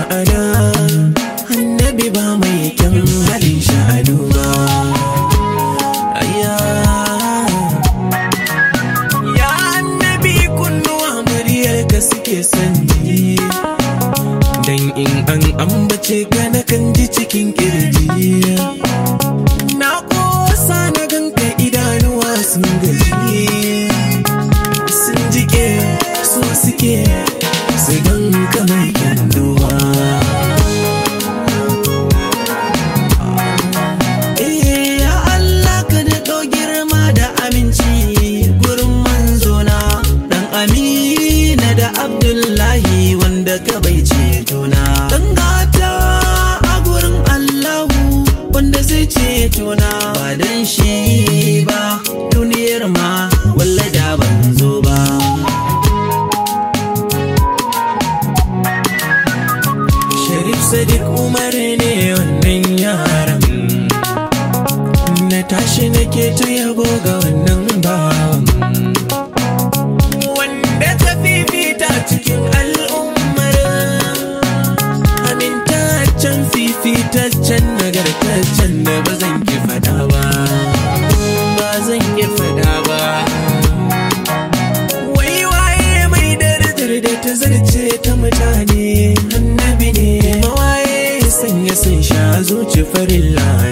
ma'ana annabi ba mai kyan halin sha'anu ba ayya ya annabi kunnuwa muryar ka suke sanji dan in an ambace ka na kan ji cikin kirji na kosa na ganka idanuwa sun gaji sun jike so suke su ganka mai kyanduwa Eh, ya Allah ka daɗo girma da aminci gurin manzona dan amina da abdullahi wanda ka bai cetona dan gata a gurin Allahu wanda zai cetona ba dan shi ba duniyar ma walla da ban zo ba Sharif Sadiq Umar ne wannan yaran Na tashi nake ta yabo ga wannan bawan Wanda ta fifita cikin al'ummar Amintaccen fifitaccen nagartaccen da ba zan ki fada ba Ba zan ki fada ba Wai waye mai darajar da ta zarce ta mutane annabi ne mawaye sanya sun sha zuci farilla